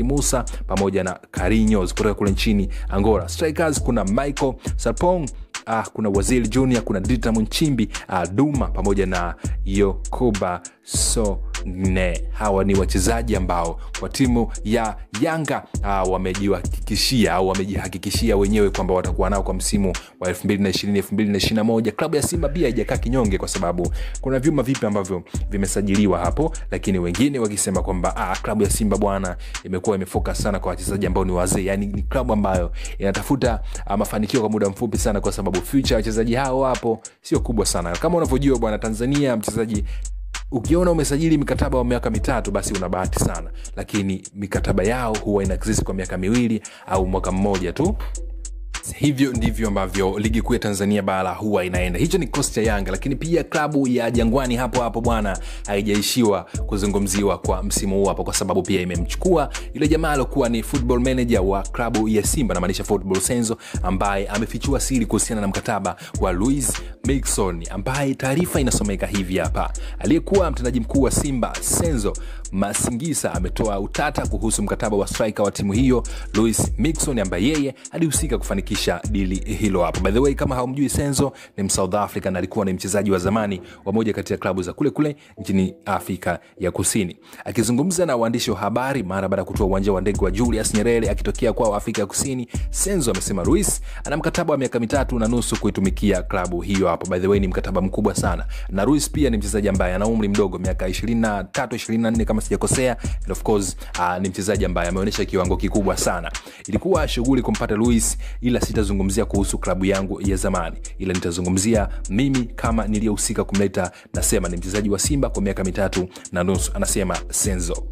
Musa pamoja na Carlinhos kutoka kule nchini Angola. Strikers kuna Michael Sarpong Ah, kuna Waziri Junior, kuna Dita Munchimbi, ah, Duma pamoja na Yokuba Sone. Hawa ni wachezaji ambao kwa timu ya Yanga ah, wamejihakikishia au wamejihakikishia wenyewe kwamba watakuwa nao kwa msimu wa 2020 2021. Klabu ya Simba pia haijakaa kinyonge, kwa sababu kuna vyuma vipi ambavyo vimesajiliwa hapo, lakini wengine wakisema kwamba ah, klabu ya Simba bwana imekuwa imefocus sana kwa wachezaji ambao ni wazee, yani ni klabu ambayo inatafuta ah, mafanikio kwa muda mfupi sana, kwa sababu future ya wachezaji hao hapo sio kubwa sana. Kama unavyojua bwana, Tanzania mchezaji ukiona umesajili mikataba wa miaka mitatu basi una bahati sana, lakini mikataba yao huwa ina exist kwa miaka miwili au mwaka mmoja tu. Hivyo ndivyo ambavyo ligi kuu ya Tanzania bara huwa inaenda. Hicho ni kosti ya Yanga, lakini pia klabu ya Jangwani hapo hapo bwana, haijaishiwa kuzungumziwa kwa msimu huu hapo, kwa sababu pia imemchukua yule jamaa alokuwa ni football manager wa klabu ya Simba, namaanisha Football Senzo, ambaye amefichua siri kuhusiana na mkataba wa Luis Mixon, ambaye taarifa inasomeka hivi hapa. Aliyekuwa mtendaji mkuu wa Simba Senzo Masingisa ametoa utata kuhusu mkataba wa striker wa timu hiyo Luis Mixon, ambaye yeye alihusika kufanikisha dili hilo hapo. By the way, kama haumjui Senzo ni Msouth African, alikuwa ni mchezaji wa zamani wa moja kati ya klabu za kule kule nchini Afrika ya Kusini. Akizungumza na waandishi wa habari mara baada ya kutoa uwanja wa ndege wa Julius Nyerere akitokea kwao Afrika ya Kusini, Senzo amesema Luis ana mkataba wa miaka mitatu na nusu kuitumikia klabu hiyo hapo. By the way, ni mkataba mkubwa sana, na Luis pia ni mchezaji ambaye ana umri mdogo, miaka 23 24 kama sijakosea, and of course uh, ni mchezaji ambaye ameonyesha kiwango kikubwa sana. Ilikuwa shughuli kumpata Luis, ila sitazungumzia kuhusu klabu yangu ya zamani, ila nitazungumzia mimi kama niliyohusika kumleta. Nasema ni mchezaji wa Simba kwa miaka mitatu na nusu, anasema Senzo.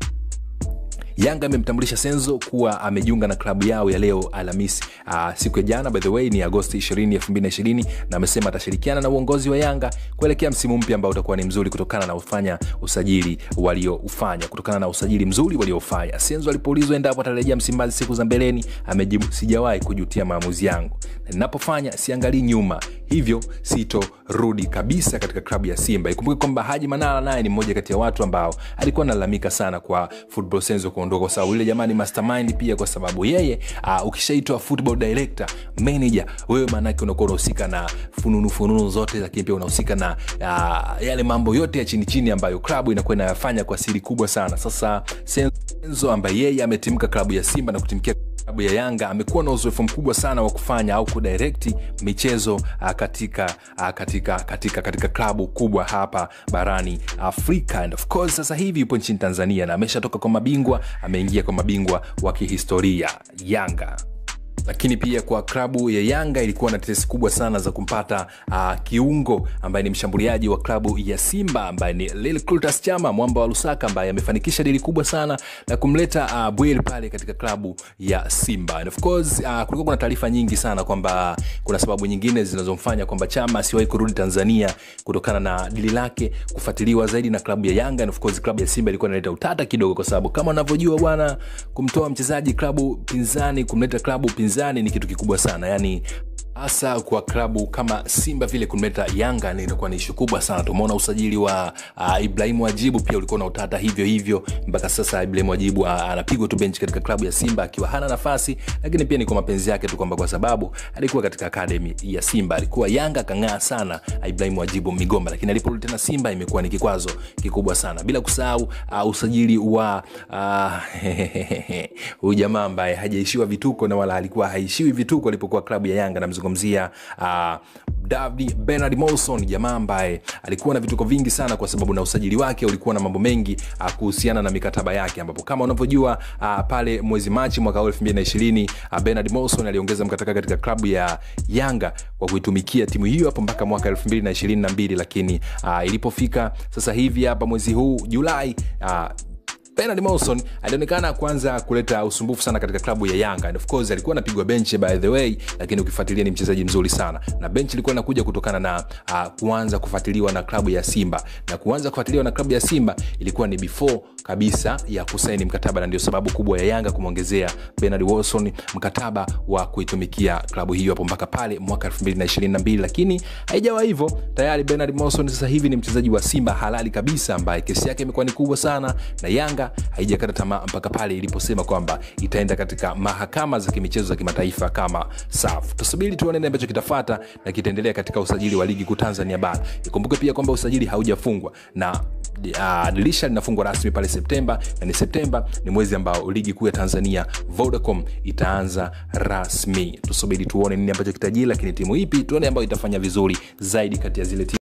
Yanga imemtambulisha Senzo kuwa amejiunga na klabu yao ya leo Alhamisi. Uh, siku ya jana by the way ni Agosti 20, 2020 na amesema atashirikiana na uongozi wa Yanga kuelekea msimu mpya ambao utakuwa ni mzuri kutokana na ufanya usajili walioufanya kutokana na usajili mzuri waliofanya. Senzo alipoulizwa endapo atarejea Msimbazi siku za mbeleni, amejibu sijawahi kujutia maamuzi yangu, na ninapofanya siangalii nyuma, hivyo sitorudi kabisa katika klabu ya Simba. Ikumbuke kwamba Haji Manara naye ni mmoja kati ya watu ambao alikuwa analalamika sana kwa Football Senzo kuondoka, kwa sababu yule jamaa ni mastermind pia, kwa sababu yeye uh, ukishaitwa football director manager, wewe maanake unakuwa unahusika na fununu fununu zote, lakini pia unahusika na uh, yale mambo yote ya chini chini ambayo klabu inakuwa inayafanya kwa siri kubwa sana. Sasa Senzo ambaye yeye ametimka klabu ya Simba na kutimkia klabu ya Yanga amekuwa na uzoefu mkubwa sana wa kufanya au kudirect michezo uh, katika, uh, katika, katika, katika klabu kubwa hapa barani Afrika and of course sasa hivi yupo nchini Tanzania na ameshatoka kwa mabingwa, ameingia kwa mabingwa wa kihistoria Yanga lakini pia kwa klabu ya Yanga ilikuwa na tetesi kubwa sana za kumpata uh, kiungo ambaye ni mshambuliaji wa klabu ya Simba ambaye ni Lilclutus Chama mwamba wa Lusaka ambaye amefanikisha dili kubwa sana la kumleta uh, Bwel pale katika klabu ya Simba. And of course uh, kulikuwa kuna taarifa nyingi sana kwamba kuna sababu nyingine zinazomfanya kwamba Chama asiwahi kurudi Tanzania kutokana na dili lake kufuatiliwa zaidi na klabu ya Yanga. And of course klabu ya Simba ilikuwa inaleta utata kidogo, kwa sababu kama unavyojua bwana, kumtoa mchezaji klabu pinzani kumleta klabu pinzani ni kitu kikubwa sana yani hasa kwa klabu kama Simba vile kumleta Yanga ni inakuwa ni ishu kubwa sana. Tumeona usajili wa uh, Ibrahimu Wajibu pia ulikuwa na utata hivyo hivyo, mpaka sasa Ibrahimu Wajibu uh, anapigwa tu benchi katika klabu ya Simba akiwa hana nafasi, lakini pia ni kwa mapenzi yake tu, kwamba kwa sababu alikuwa katika akademi ya Simba, alikuwa Yanga kang'aa sana Ibrahimu Wajibu Migomba, lakini aliporudi tena Simba imekuwa ni kikwazo kikubwa sana, bila kusahau uh, usajili wa huyu uh, jamaa ambaye hajaishiwa vituko na wala alikuwa haishiwi vituko alipokuwa klabu ya Yanga, namzungumzia uh, David Bernard Molson, jamaa ambaye alikuwa na vituko vingi sana, kwa sababu na usajili wake ulikuwa na mambo mengi uh, kuhusiana na mikataba yake, ambapo kama unavyojua uh, pale mwezi Machi mwaka 2020 uh, Bernard Molson aliongeza mkataba katika klabu ya Yanga kwa kuitumikia timu hiyo hapo mpaka mwaka 2022, lakini uh, ilipofika sasa hivi hapa mwezi huu Julai uh, Bernard Molson alionekana kwanza kuleta usumbufu sana katika klabu ya Yanga and of course alikuwa anapigwa benchi by the way, lakini ukifuatilia ni mchezaji mzuri sana, na benchi ilikuwa inakuja kutokana na uh, kuanza kufuatiliwa na klabu ya Simba, na kuanza kufuatiliwa na klabu ya Simba ilikuwa ni before kabisa ya kusaini mkataba, na ndio sababu kubwa ya Yanga kumwongezea Bernard Wilson mkataba wa kuitumikia klabu hiyo hapo mpaka pale mwaka 2022, lakini haijawa hivyo. Tayari Bernard Wilson sasa hivi ni mchezaji wa Simba halali kabisa, ambaye kesi yake imekuwa ni kubwa sana na Yanga Yanga haijakata tamaa mpaka pale iliposema kwamba itaenda katika mahakama za kimichezo za kimataifa kama SAF. Tusubiri tuone nini ambacho kitafata na kitaendelea katika usajili wa ligi kuu Tanzania bara. Ikumbuke pia kwamba usajili haujafungwa na uh, dirisha linafungwa rasmi pale Septemba, na ni Septemba ni mwezi ambao ligi kuu ya Tanzania Vodacom itaanza rasmi. Tusubiri tuone nini ambacho kitajiri, lakini timu ipi tuone ambayo itafanya vizuri zaidi kati ya zile timu